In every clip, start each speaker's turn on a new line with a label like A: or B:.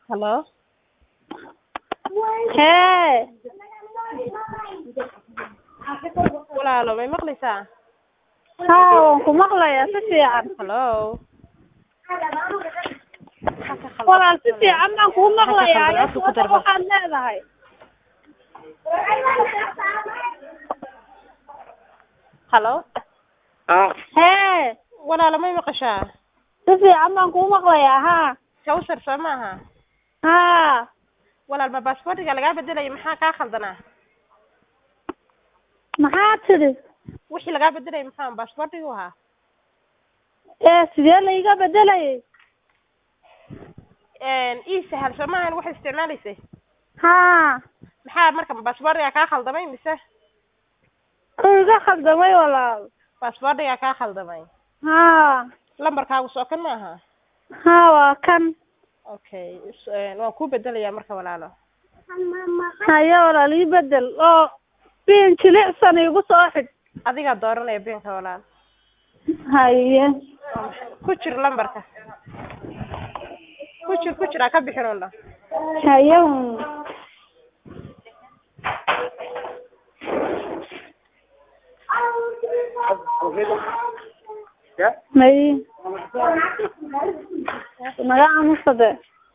A: Hello?
B: Hee
A: Walaalo may maqlaysaa?
B: haa waan ku maqlayaa si fiican
A: Hello? Maxaa ka khaldan?
B: walaal si fiican baan kuu maqlayaa
A: Maxaa ka khaldan? Afka ku dar bal.
B: waxaad leedahay
A: Hello?
B: hee
A: Walaalo may maqashaa?
B: si fiican baan kuu maqlayaa haa
A: Kawsar soo maaha?
B: haa
A: Walaal ma baasaboortiga lagaa bedelayo maxaa kaa khaldanaa?
B: maxaa tidhi
A: Wixii lagaa bedelayo maxaa baasaboortigu ahaa?
B: ee sidee laiga bedelayay
A: Een ii sahal soo maahan wax isticmaalaysay?
B: haa
A: Maxaa marka baasaboortiga kaa khaldamay mise
B: uu iga khaldamay walaal
A: baasaboortiga kaa khaldamay?
B: haa
A: Lambarkaagu soo kan maaha?
B: haa waa kan
A: Okay, is- een, waan kuu bedelayaa marka walaalo.
B: haye walaal ii bedel oo biin jilicsan igu soo xidh
A: Adigaa dooranaya beenka walaal.
B: haye
A: Ku jir lambarka. Ku jir ku jir ha ka bixin oo dhan.
B: haye may naga aamusade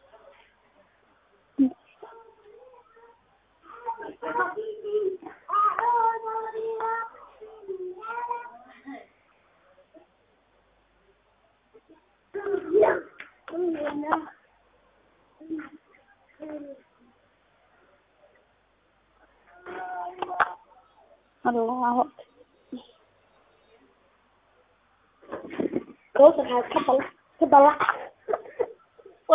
B: allahu kawsar ka bal ka balac